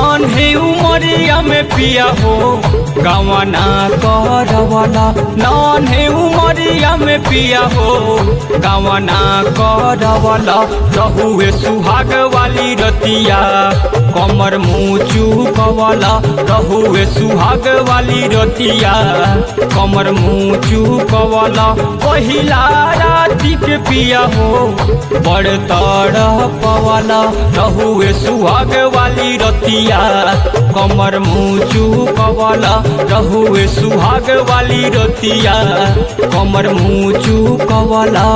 Non है उमरिया में पिया हो गवना करवला नॉन है उमरिया में पिया हो गवना करवला रहुए सुहाग वाली रतिया कमर मुँचू कवला रहुए सुहाग वाली रतिया कमर मुँचू कवला पहिला राति के पिया हो बड़ तड़ पवला रहुए सुहाग वाली रतिया कमर मुँचू कवला रहुए सुहाग वाली रतिया कमर मुँचू कवला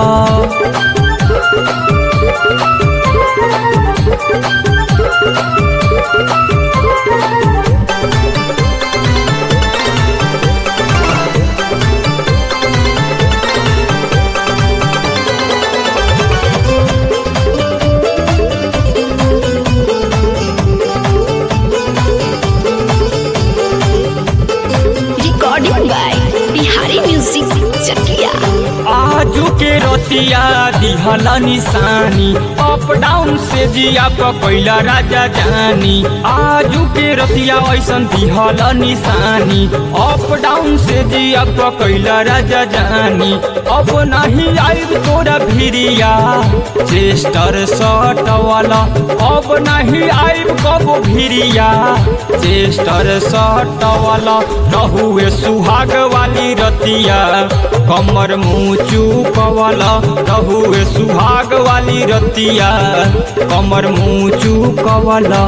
recording by Bihari Music Chakia. आजू के रतिया दिहला निशानी अप डाउन से जिया पकैला राजा जानी आजू के रतिया ऐसन दिहला निशानी अप डाउन से जिया पकैला राजा जानी अब नहीं आइब तोरा भिरिया चेस्टर शर्ट वाला अब नहीं आइब कब भिरिया चेस्टर शर्ट वाला रहुए सुहाग वाली रतिया कमर मुँचू कवला रहुए सुहाग वाली रतिया कमर मुँचू कवला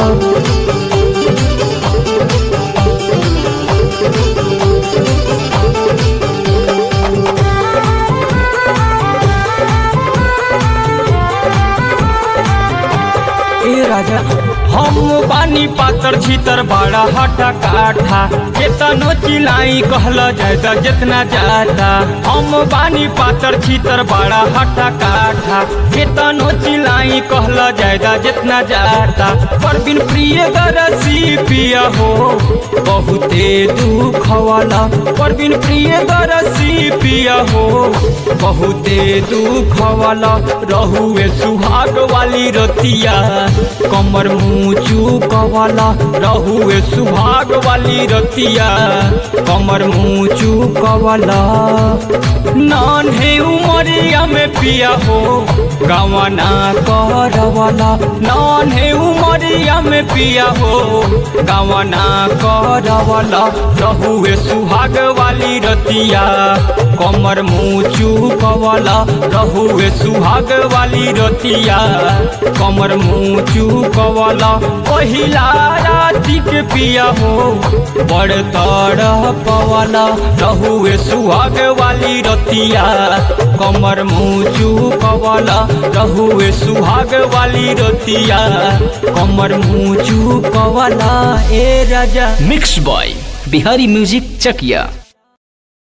ए राजा हम बानी पातर छीतर बड़ा हटा काठा केतनो चिलाई कहला जाता जितना जाता हम बानी पातर छीतर बड़ा हटा काठा केतनो चिलाई कहला जाता जितना जाता पर बिन प्रिय गरसी पिया हो बहुते दुख वाला पर बिन प्रिय गरसी पिया हो बहुते दुख वाला रहुए सुहाग वाली रतिया कमर मुँचू कवाला रहुए सुहाग वाली रतिया कमर मुँचू कवाला नान है उमरिया में पिया हो गवना करवाला नान है उमरिया में पिया हो गवना करवाला रहुए सुहाग वाली रतिया कमर मुँचू कवाला रहुए सुहाग वाली रतिया कमर मुँचू कवाला पहिला राति के पिया हो बड़ तड़ पवाला रहुए सुहाग वाली रतिया कमर मुँचू कवाला रहुए सुहाग वाली रतिया कमर मुँचू कवाला ए राजा मिक्स बॉय बिहारी म्यूजिक चकिया